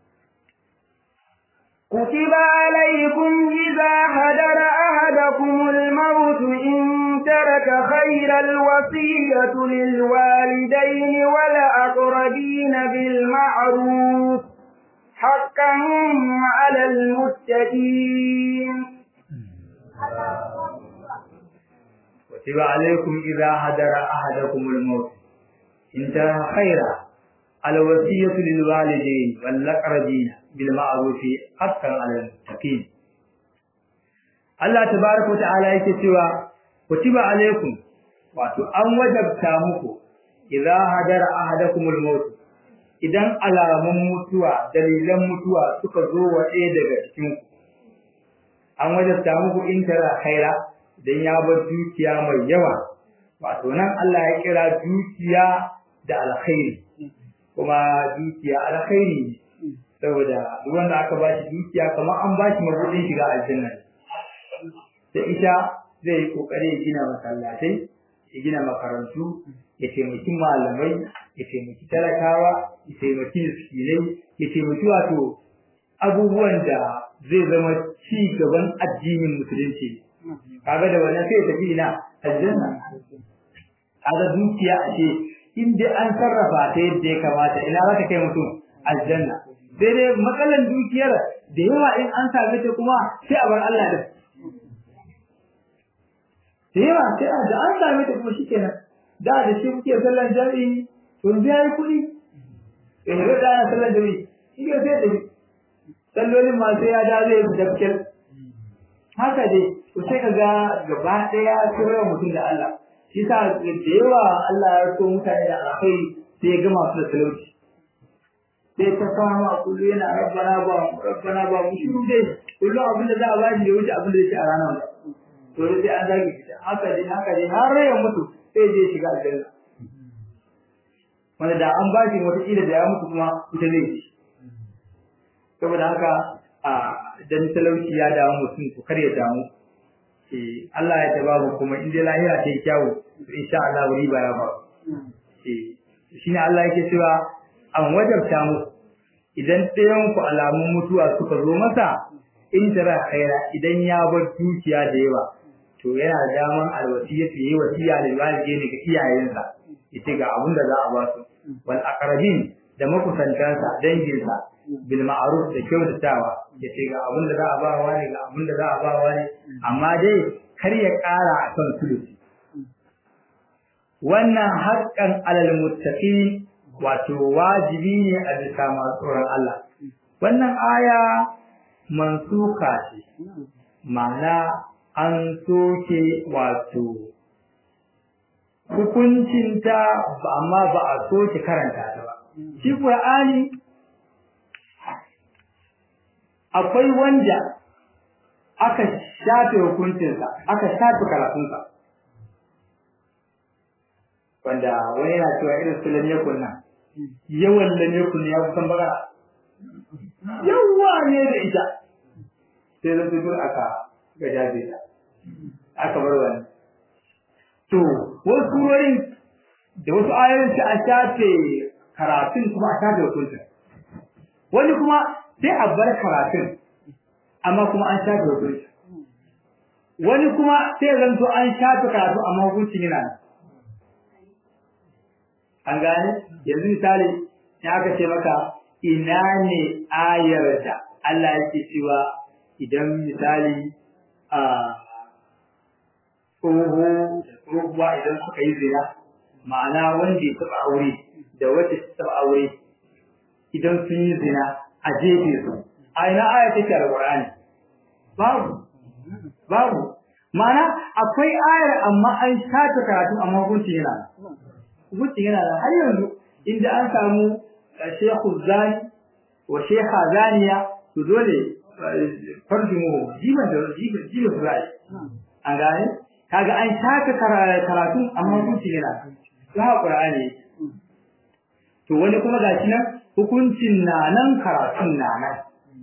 كتب عليكم إذا هدر أحدكم الموت إن ترك خير الوصية للوالدين والأقربين بالمعروف حقا على المتقين كتب عليكم إذا هدر أحدكم الموت إن ترك خيرا الوصية للوالدين والأقربين بالمعروف حقا على المتقين Allah tabaraka wa ta'ala yake cewa kutiba alaikum wato an wajabta muku idza hadara ahadakumul maut idan alamun mutuwa dalilan mutuwa suka zo wa ɗaya daga cikin ku an wajabta muku in tara khaira dan ya bar dukiya mai yawa wato nan Allah ya kira dukiya da alkhairi kuma dukiya alkhairi ne saboda wanda aka bashi dukiya kamar an bashi mabudin shiga aljanna da ita zai yi kokari ya gina masallatai ya gina makarantu ya taimaki malamai ya taimaki talakawa ya taimaki miskinai ya taimaki wato abubuwan da zai zama ci gaban addinin musulunci kaga da wannan sai ya tafi ina aljanna kaga dukiya a ce in dai an sarrafa ta yadda ya kamata ina za ta kai mutum aljanna sai dai matsalan dukiyar da yawa in an same ta kuma sai a bar Allah da da yawa sai a da an same ta kuma shikenan da da shi kuke sallan jami'i to yanzu yayi kuɗi eh da da sallan jami'i shi ke sai da sallolin ma sai ya da zai dafkar haka dai to sai ka ga gaba ɗaya sai mutum da Allah shi sa da yawa Allah ya so mutane da alkhairi sai ya gama su da talauci sai ta fama kullu yana rabbana ba rabbana ba mu shi dai kullu abin da za a bashi da wuce abin da yake a ranar to sai an zage shi haka dai haka dai har ya mutu sai je shiga aljanna wanda da an bashi wata kila da ya mutu kuma ita zai ci saboda haka a dan talauci ya damu mutum to kar ya damu eh Allah ya tababu kuma in dai lahira ta yi kyawu to insha Allah riba ya ba eh shine Allah yake cewa an wajabta muku idan ɗayan ku alamun mutuwa suka zo masa in tara khaira idan ya bar dukiya da yawa to yana da daman alwasiya yi wasiya da walide ga iyayensa yace ga abin da za a ba su wal aqrabin da makusantansa danginsa bil ma'ruf da kyautatawa yace ga abin da za a ba wa ne ga abin da za a ba wa ne amma dai kar ya ƙara akan sulusi wannan haƙƙan alal muttaqin wato wajibi ne a bisa masu tsoron Allah wannan aya mansuka ce ma'ana an soke wato hukuncinta amma ba a soke karanta ta ba shi Qur'ani akwai wanda aka shafe hukuncinsa aka shafe karatunsa wanda wani yana cewa irin su lam yakun nan yawan lam yakun ya kusan bagara yawa ne da ita sai zan fito aka ga jabe ta aka bar wani to wasu wurin da wasu ayoyin sai a shafe karatun kuma a shafe hukuncin wani kuma sai a bar karatun amma kuma an shafe hukuncin wani kuma sai zan to an shafe karatu amma hukuncin yana nan an gane yanzu misali in aka ce maka ina ne ayar da Allah yake cewa idan misali a tsoho da tsohuwa idan suka yi zina ma'ana wanda ya taɓa aure da wacce ta taɓa aure idan sun yi zina a jefe su a ina aya take da Qur'ani babu babu ma'ana akwai ayar amma an shafe karatu amma hukunci yana hukunci yana da har yanzu inda an samu shekhu zani wa shekha zaniya to dole farjimu jiban da jiban jiban zai an gane kaga an shaka karatu amma hukunci yana to ha qur'ani to wani kuma gashi nan hukuncin na nan karatun na nan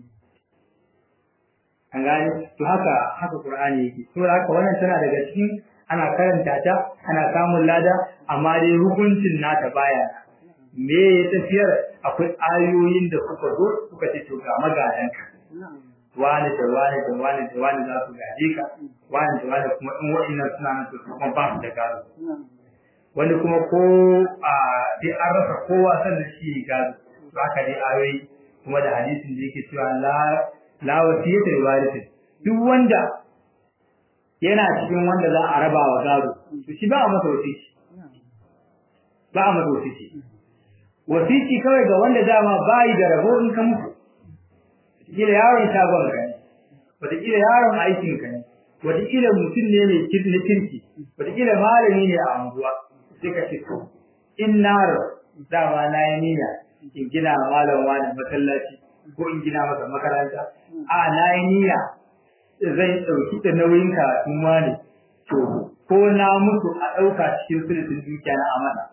an gane to haka haka qur'ani yake to haka wannan tana daga cikin ana karanta ta ana samun lada amma dai hukuncin nata baya me ya tafiyar akwai ayoyin da suka zo suka ce to ga magadanka wani da wani da wani da wani za su gaje ka wani da wani kuma in wa'annan suna nan to kuma ba su da gado wani kuma ko a dai an rasa kowa sannan shi gado to haka dai ayoyi kuma da hadisin da yake cewa la la wasiyata li warith duk wanda yana cikin wanda za a raba wa gado to shi ba a masa wasici ba a masa wasici wasici kawai ga wanda dama bayi da rabo in ka mutu wataƙila yaron shagon ka ne wataƙila yaron aikin ka ne wataƙila mutum ne mai na kirki wataƙila malami ne a anguwa sai ka ce to in na dama na yi niyya in gina malam wani masallaci ko in gina masa makaranta a na yi niyya zai ɗauki da nauyin karatun wani to ko na mutu a ɗauka cikin sulutun dukiya na amana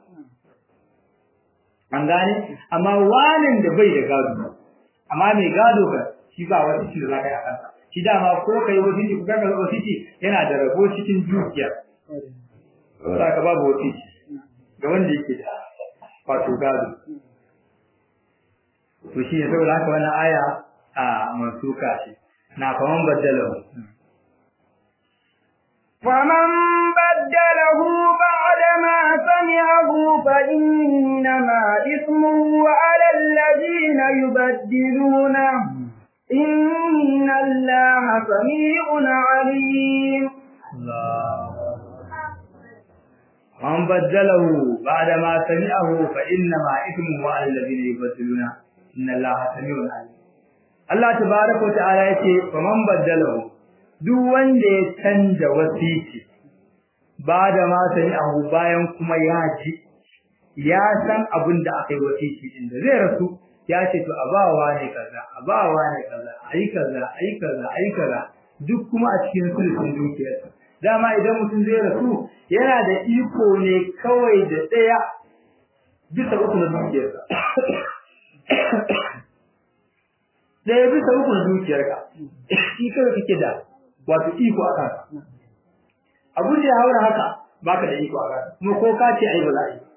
an gane amma wanin da bai da gado amma mai gado ga shi ba wata shi da za ka yi a kansa shi dama ko ka yi wasiti ko ka yi wasiti yana da rabo cikin dukiya za ka babu wasiti ga wanda yake da wato gado to shi ne saboda haka wannan aya a mansuka ce na faman baddalahu فمن بدله بعد ما سمعه فإنما إثمه على الذين يبدلونه إن الله سميع عليم من بدله بعد ما سمعه فإنما إثمه على الذين يبدلونه إن الله سميع عليم Allah tabaraka wa ta'ala yace faman baddalahu duk wanda ya canja wasiki ba da ma sani abu bayan kuma ya ji ya san abin da aka yi wasiki din da zai rasu ya ce to abawa ne kaza abawa ne kaza ayi kaza ayi kaza ayi kaza duk kuma a cikin sulhun dukiyarsa dama idan mutum zai rasu yana da iko ne kawai da ɗaya bisa uku na dukiyarsa ɗaya bisa uku na dukiyarka shi kawai kake da wato iko a kansa abu da ya haura haka baka da iko a kansa kuma ko ka ce ai ba za a yi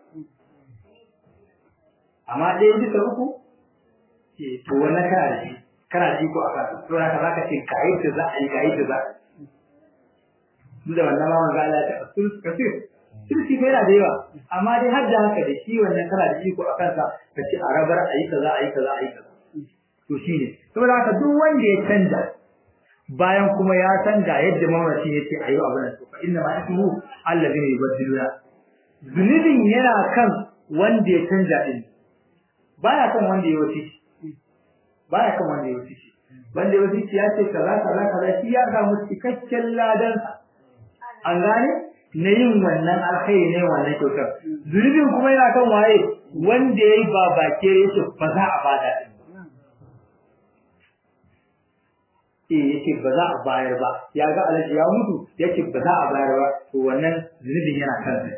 amma ɗaya bisa uku ce to wannan kana da shi kana da iko a kansa to haka za ka ce ga yadda za a yi ga yadda za a yi duk da wannan ma wanda Allah ya taɓa sulh kasir sulhi fa yana da yawa amma dai har da haka da shi wannan kana da iko a kansa ka ce a rabar a yi kaza a yi kaza a yi kaza to shi ne saboda haka duk wanda ya canja bayan kuma ya san ga yadda mamaci ya ce a yi abin nan to fa inna ma ismu allazina yubaddiluna zunubin yana kan wanda ya canja din baya kan wanda ya wuce baya kan wanda ya wuce wanda ya wuce ya ce kaza kaza kaza shi ya samu cikakken ladansa an gane na yin wannan alkhairi ne wannan kyautar zunubin kuma yana kan waye wanda ya yi ba bake ya ce ba za a bada din eh yace ba za a bayar ba ya ga alaji ya mutu yace ba za a bayar ba to wannan zunubin yana kansa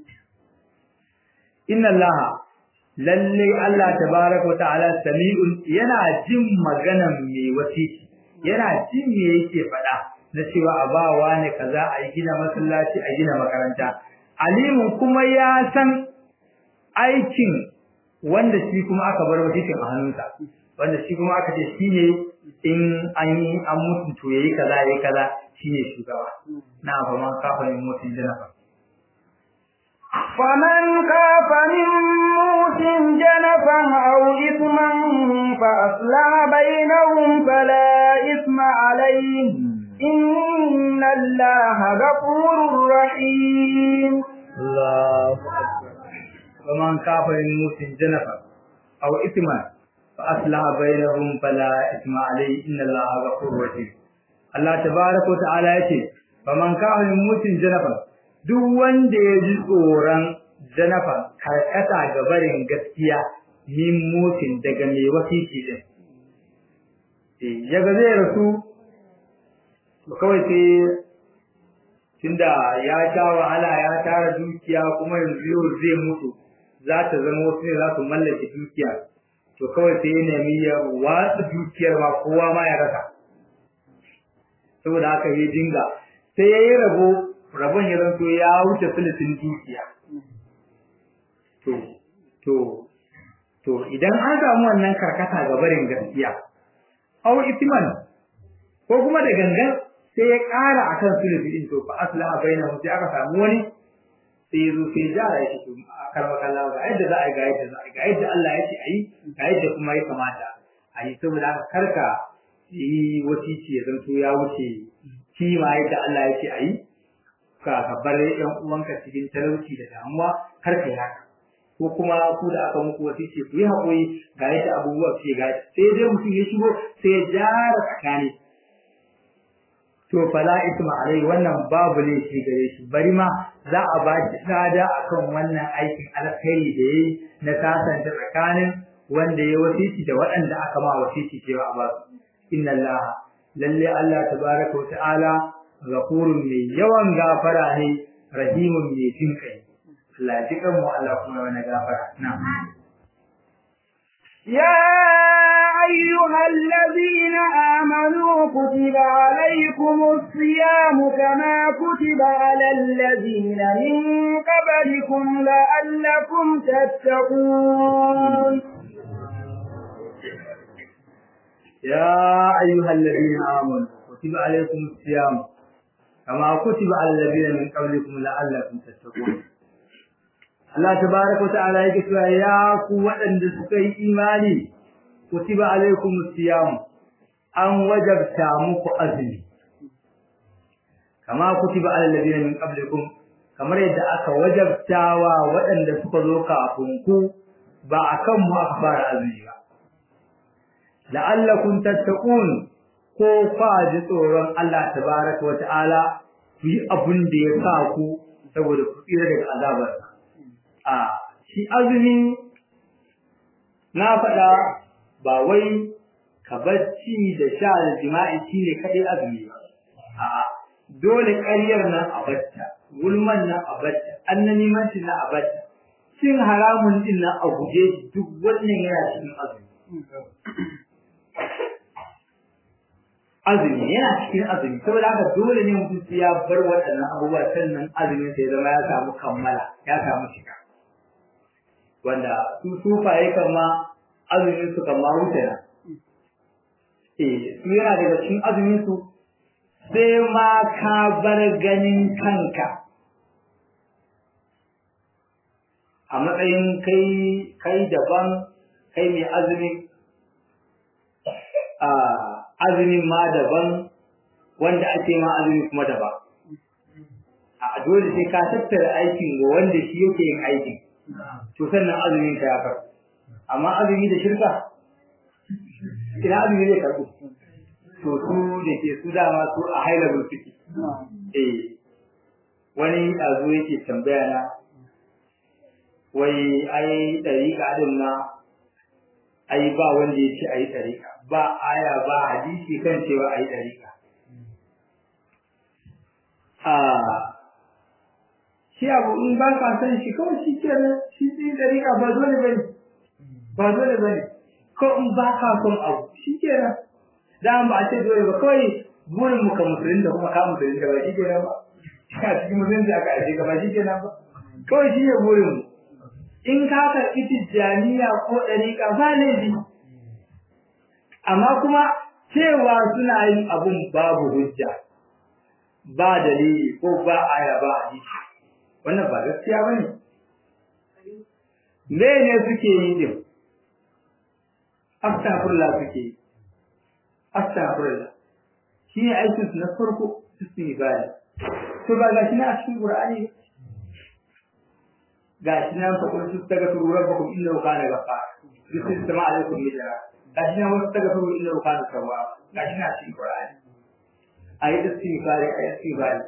inna allaha lalle Allah tabaraka wa ta'ala sami'un yana jin maganan mai wasiki yana jin me yake faɗa na cewa a ba wani kaza a gina masallaci a gina makaranta alimun kuma ya san aikin wanda shi kuma aka bar wasikin a hannunsa wanda shi kuma aka ce shine in an yi an mutu to yayi kaza yayi kaza shine shugaba na fa man kafa yin mutun janafa فمن خاف من موت جنفا أو إثما فأصلح بينهم فلا إثم عليه إن الله غفور رحيم الله ومن كاف الموت جنفا أو إثما فأصلح بينهم فلا إثم عليه إن الله غفور رحيم الله تبارك وتعالى يقول فمن كاف الموت جنفا duk wanda ya ji tsoron janafa karkata ga barin gaskiya min mutin daga mai wasiki din eh yaga zai rasu kawai sai tunda ya sha wahala ya tara dukiya kuma yanzu yau zai mutu za ta zama wasu ne za su mallake dukiya to kawai sai ya nemi ya watsa dukiyar ma kowa ma ya rasa saboda haka ya dinga sai ya yi rabo rabon ya zanto ya wuce filitin dukiya to to to idan an samu wannan karkata ga barin gaskiya au itiman ko kuma da gangan sai ya ƙara akan sulusi din to fa aslaha bainahum sai aka samu wani sai yazo sai jara ya ce a karba kallah ga yadda za a ga yadda za a ga yadda Allah ya ce ayi ga yadda kuma ya kamata ayi saboda haka karka yi wasici ya zanto ya wuce kima yadda Allah ya ce ayi ka ka bar yan uwanka cikin talauci da damuwa kar ka yi haka ko kuma ku da aka muku wasici ku yi haƙuri ga yadda abubuwa ke ga sai dai mutum ya shigo sai ya jara tsakani to fala isma alai wannan babu ne shi gare shi bari ma za a ba shi tsada akan wannan aikin alkhairi da yayi na kasance tsakanin wanda ya wasici da waɗanda aka ma wasici cewa a ba su inna allaha lalle allah tabaraka wa ta'ala ghafurun mai yawan gafara ne rahimun mai jin kai Allah ya jikan mu Allah kuma wani gafara na'am يا أيها الذين آمنوا كتب عليكم الصيام كما كتب على الذين من قبلكم لعلكم تتقون يا أيها الذين آمنوا كتب عليكم الصيام كما كتب على الذين من قبلكم لعلكم تتقون Allah tabaraka ta'ala yake cewa ya ku waɗanda suka yi imani kutiba alaikum siyam an wajabta muku azumi kama kutiba alal ladina min qablikum kamar yadda aka wajabtawa waɗanda suka zo kafin ku ba akan mu aka fara azumi ba la'allakum tattaqun ko fa ji tsoron Allah tabaraka wa ta'ala ku yi abin da ya sa ku saboda ku tsira daga azabarsa a shi azumi na faɗa ba wai ka bacci da sha da jima'i shi ne kaɗai azumi ba a dole ƙaryar nan a bacca gulman nan a bacca annanimanci nan a bacca cin haramun din nan a guje duk wannan yana cikin azumi azumi yana cikin azumi saboda haka dole ne mutum ya bar waɗannan abubuwa sannan azumin sai zama ya samu kammala ya samu shiga wanda su sufaye kama azumin su kama wuce na eh su yana daga cikin azumin su sai ma ka bar ganin kanka a matsayin kai kai daban kai mai azumi a azumin ma daban wanda ake ma azumi kuma daban a dole sai ka tattara aikin ga wanda shi yake yin aikin to sannan azumin ka ya karɓu amma azumi da shirka ina azumi zai karɓu to su da ke su dama su a high level suke eh wani ɗazu yake tambaya na wai ai ɗariƙa din na ai ba wanda ya ce ai ɗariƙa ba aya ba hadisi kan cewa ayi dariƙa a shi abu in ba ka san shi kawai shi ke nan shi ɗin dariƙa ba dole ba ne ba dole ba ne ko in ba ka son abu shi ke nan da ba a ce dole ba kawai burin mu ka musulun da kuma ka musulun da ba shi ke nan ba a cikin musulunci aka aje ka ba shi ke nan ba kawai shi ne burin mu in ka karɓi tijjaniya ko ɗariƙa ba laifi amma kuma cewa suna yin abun babu hujja ba dalili ko ba aya ba hadisi wannan ba gaskiya ba ne me ne suke yi din astaghfirullah suke yi astaghfirullah shi ne aikin su na farko su su yi baya to ba gashi na a cikin qur'ani gashi na fa kun su daga turu rabbakum innahu kana ghaffar yusil sama alaikum midra gashi na wasu daga turu innahu kana tawwab gashi na cikin qur'ani ayi istighfari ayi istighfari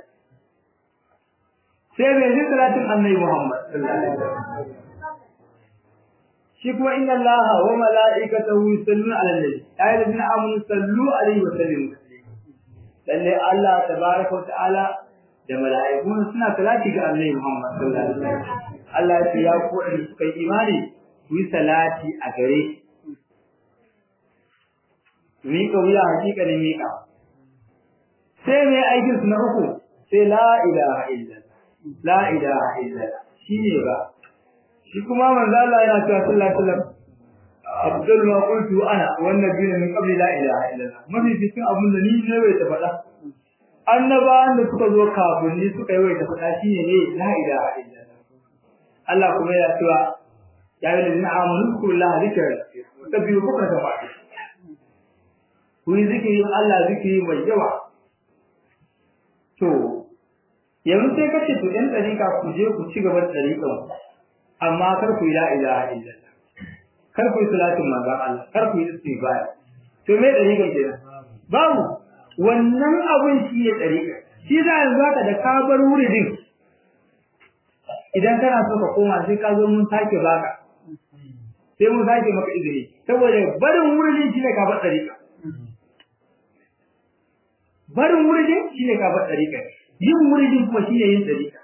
sai mai zai salatin annabi Muhammad sallallahu alaihi wasallam shi kuma inna allaha wa mala'ikatahu yusalluna 'alan nabi ayi ladina amanu sallu alaihi wa sallimu lalle Allah tabaraka wa ta'ala da mala'iku suna salati ga annabi Muhammad sallallahu alaihi wasallam Allah ya ce ya ku da suka yi imani ku yi salati a gare shi miƙa wuya hakika ne miƙa sai mai aikin su na uku sai la ilaha illallah la ilaha illallah shine ba shi kuma manzo Allah yana cewa sallallahu alaihi wasallam abdul ma qultu ana wan nabiyyu min qabli la ilaha illallah mafi cikin abun da ni ne bai ta faɗa annabawan da suka zo kafin ni suka yi wai ta faɗa shine ne la ilaha illallah Allah kuma ya cewa ya yi ladina amanu kullahu zikra tabbiyu bukra ta faɗi ku yi zikirin Allah zikiri mai yawa to yanzu sai kace to ɗan ɗariƙa ku je ku ci gaba da ɗariƙan amma kar ku yi la ilaha illallah kar ku yi salatin manzon Allah kar ku yi istighfar to me ɗariƙan kenan babu wannan abun shi ne ɗariƙa shi za yanzu haka da ka bar wuridin idan kana so ka koma sai ka zo mun sake baka sai mun sake maka izini saboda barin wuridin shi ne ka bar ɗariƙa barin wuridin shi ne ka bar ɗariƙa yin muridin kuma shi ne yin ɗariƙa.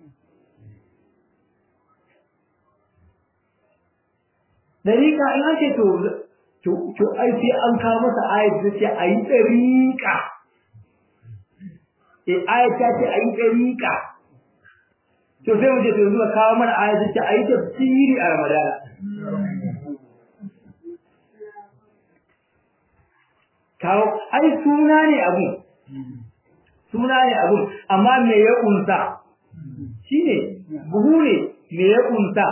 Ɗariƙa in ake to to ai sai an kawo masa ayat da ce a yi ɗariƙa. Eh ayat ta ce a yi ɗariƙa. To sai mu je to yanzu kawo mana ayat da ce a yi tafsiri a Ramadana. Kawo ai suna ne abun. suna ne abun amma me ya kunsa shine buhu ne me ya kunsa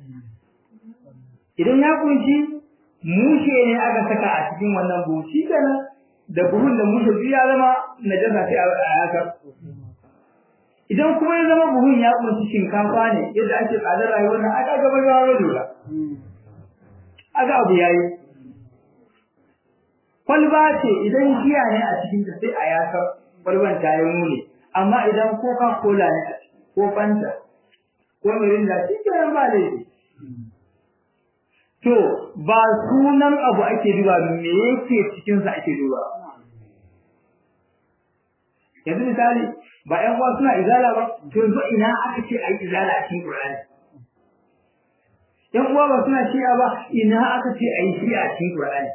idan ya kunshi mushe ne aka saka a cikin wannan buhu shi kenan da buhun da mushe duk ya zama najasa sai a haka idan kuma ya zama buhun ya kunshi shinkafa ne yadda ake tsadar rayuwar nan aka gaba ya wani lura aka abu yayi kwalba ce idan giya ne a cikin ta sai a yakar kwalban ta yi muni amma idan coca cola ne ko fanta ko mirinda shi kenan ba laifi to ba sunan abu ake duba me yake cikin sa ake duba yanzu misali ba ƴan uwa suna izala ba to yanzu ina aka ce ayi izala a cikin Qur'ani ƴan uwa ba suna shi'a ba ina aka ce ayi shi'a a cikin Qur'ani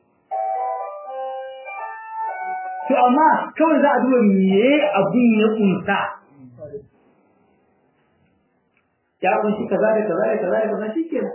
to amma kawai za a duba me abin ya kunsa ya kunshi kaza da kaza da kaza da kaza shikenan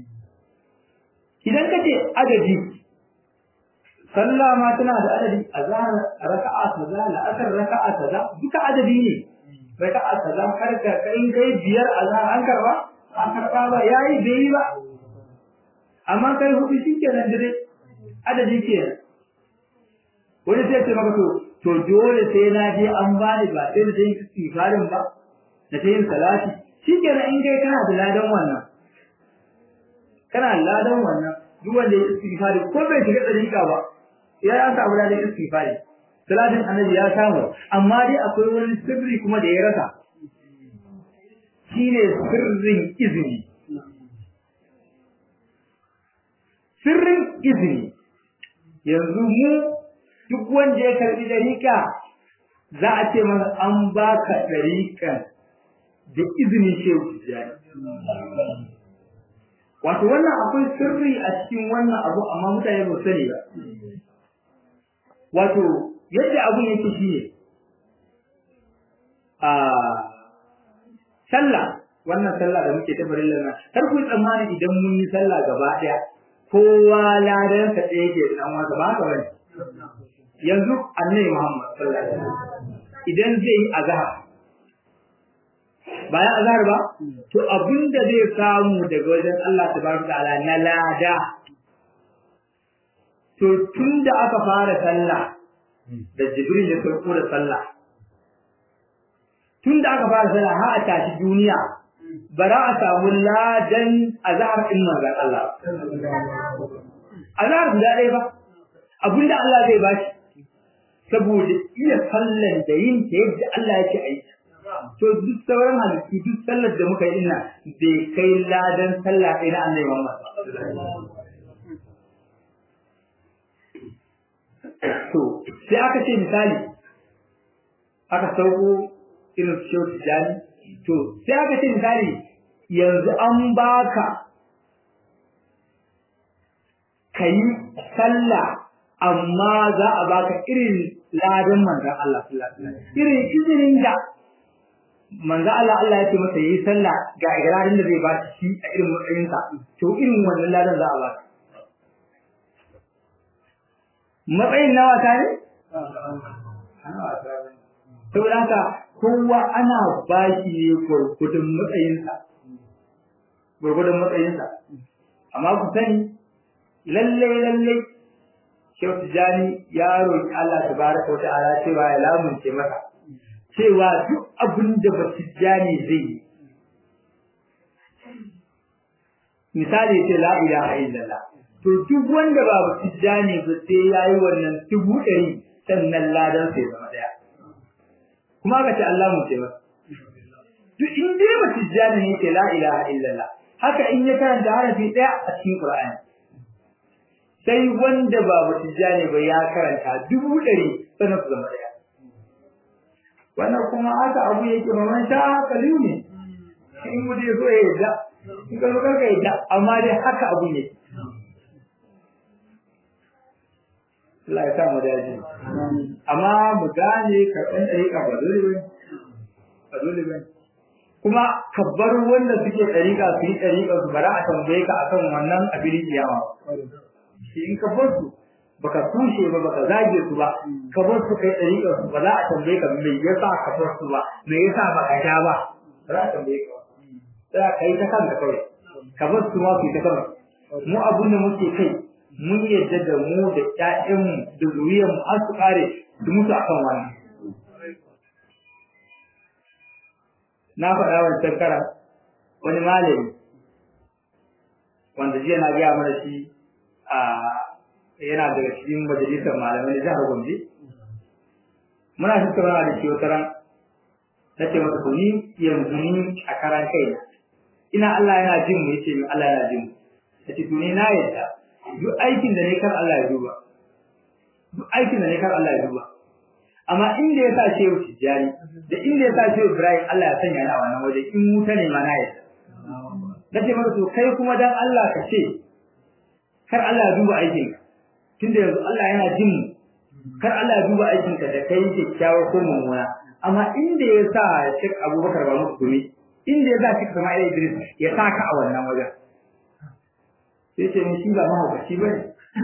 idan kace adadi sallah ma tana da adadi azhar raka'a kaza la'asar raka'a kaza duka adadi ne raka'a kaza har ka kai kai biyar azhar an karba an karba ba yayi bai ba amma kai hudu shikenan dare adadi kenan wani sai ce maka to to dole sai na je an bani ba sai da yin istighfarin ba da ta yin salati shikenan in kai kana da ladan wannan kana ladan wannan duk wanda ya istighfari ko bai shiga dariƙa ba ya ya samu ladan istighfari salatin annabi ya samu amma dai akwai wani sirri kuma da ya rasa shine sirrin izini sirrin izini yanzu mu duk wanda ya karbi dariƙa za a ce masa an baka dariƙan da izinin shehu tijjani wato wannan akwai sirri a cikin wannan abu amma mutane ba sani ba wato yadda abun yake shi ne a sallah wannan sallah da muke ta farilla na kar ku tsammani idan mun yi sallah gaba daya kowa ladan sa ɗaya ke da amma ba haka bane yanzu annabi Muhammad sallallahu alaihi wasallam idan zai yi azhar bayan azhar ba to abinda zai samu daga wajen Allah tabaraka ta'ala na lada to tunda aka fara sallah da Jibril ya sauko da sallah tunda aka fara sallah har a tashi duniya bara a samu ladan azhar din manzon Allah azhar guda ɗaya ba abinda Allah zai bashi saboda iya sallan da yin ta yadda Allah yake aiki to duk sauran halittu duk sallar da muka yi ina bai kai ladan sallah ɗaya na annabi Muhammad to sai aka ce misali aka sauko irin su shehu tijani to sai aka ce misali yanzu an baka ka yi sallah amma za a baka irin ladan manzan Allah irin izinin da manzo Allah Allah ya ce masa yi sallah ga irarin da zai ba shi a irin matsayinsa to irin wannan ladan za a ba matsayin nawa ta ne saboda haka kowa ana ba shi ne gwargwadon matsayinsa gwargwadon matsayinsa amma ku sani lalle lalle Shehu Tijjani ya roƙi Allah tabaraka wa ta'ala cewa ya lamunce masa cewa duk abin da ba Tijjani zai yi misali ce la ilaha illallah to duk wanda ba Tijjani ba sai yayi wannan dubu ɗari sannan ladan sai zama daya kuma ka ce Allah mu ce masa duk in dai ba Tijjani ne ce la ilaha illallah haka in ya karanta harafi daya a cikin Qur'ani sai wanda ba Tijjani ba ya karanta dubu ɗari sannan su zama daya wannan kuma haka abu yake maman sha kaliu ne in mutum ya so ya yadda in ka zo karka yadda amma dai haka abu ne Allah ya sa mu dace amma mu gane karɓan ɗariƙa ba dole ba ba dole ba kuma ka bar wanda suke ɗariƙa su yi ɗariƙa su bara a tambaye ka akan wannan abin kiyama shi in ka bar su baka tushe ba baka zage su ba ka bar su kai ɗariƙa su ba za a tambaye ka me yasa ka bar su ba me yasa baka sha ba ba za a tambaye ka sai ka yi ta kanka kawai ka bar su ma su yi ta kanka mu abun da muke kai mun yadda da mu da ƴaƴanmu da zuriyarmu har su kare su mutu akan wannan na faɗa wancan kara wani malami wanda jiya na gaya mana shi a yana daga cikin majalisar malamai da jihar Gombe muna tattauna da shi wata ran na ce masa ni yanzu ni a karan kai ina Allah yana jin mu yace min Allah yana jin mu yace to ni na yadda duk aikin da ne kar Allah ya duba duk aikin da ne kar Allah ya duba amma inda ya sa shehu tijjani da inda ya sa shehu Ibrahim Allah ya sanya ni a wannan waje in wuta ne ma na yadda nace masa to kai kuma dan Allah ka ce kar Allah ya duba aikin ka tunda yanzu Allah yana jin mu kar Allah ya duba aikin ka da kai kyakkyawa ko mummuna amma inda ya sa Sheikh Abubakar ba muku gumi inda ya sa Sheikh Sama'il Idris ya sa ka a wannan wajen sai ce ni shi ba mahaukaci bane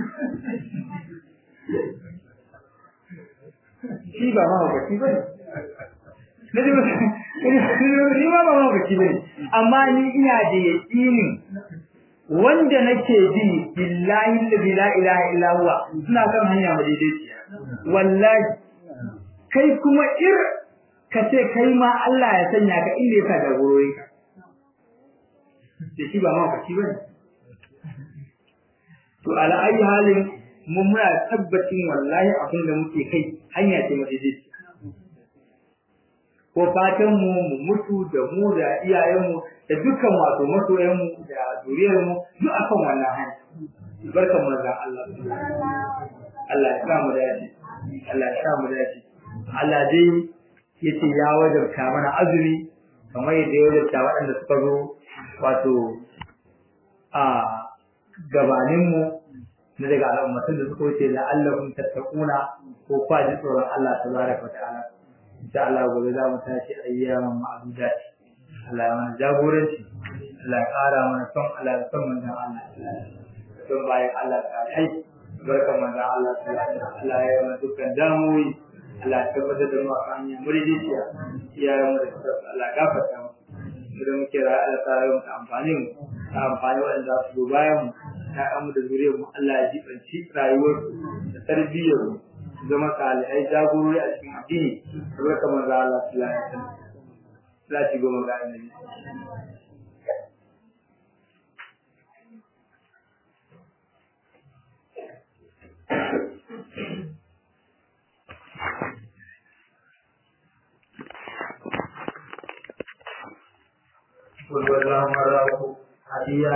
shi ba mahaukaci bane na ji ni ma ba mahaukaci bane amma ni ina da yaƙinin wanda nake bi billahi allazi la ilaha illa huwa suna kan hanya madaidaiciya wallahi kai kuma ir ka ce kai ma Allah ya sanya ka inda ya sa jagororin ka da shi ba mahaukaci bane to ala ayi halin mun muna tabbacin wallahi abin da muke kai hanya ce madaidaiciya ko fatan mu mu mutu da mu da iyayen mu da dukkan wato masoyan mu da zuriyar mu duk akan wannan hanya barkan manzon Allah Allah ya sa mu dace Allah ya sa mu dace Allah dai yace ya wajabta mana azumi kamar yadda ya wajabta waɗanda suka zo wato a gabaninmu na daga al'ummatun da suka wuce da Allahun tattakuna ko kwaji tsoron Allah ta baraka wa ta'ala insha Allah gobe za mu tashi ayyaman ma'adudat Allah ya mana jagoranci Allah ya ƙara mana son Allah ya son manzon Allah son bayan Allah ta hai barkan manzon Allah ta Allah ya mana dukkan damuwi Allah ya tabbatar da mu akan hanya muridiya iyayen mu da suka Allah ya gafarta mu idan muke rayu Allah ta yi mu amfani mu ta amfani waɗanda za su zo bayan mu ‘ya'yanmu da zuriyar mu Allah ya jibanci rayuwar da tarbiyyar mu zama salihai jagorori a cikin addini kamar kamar za Allah su lafiya lati goma ga annabi Kulwallahu marrahu hadiya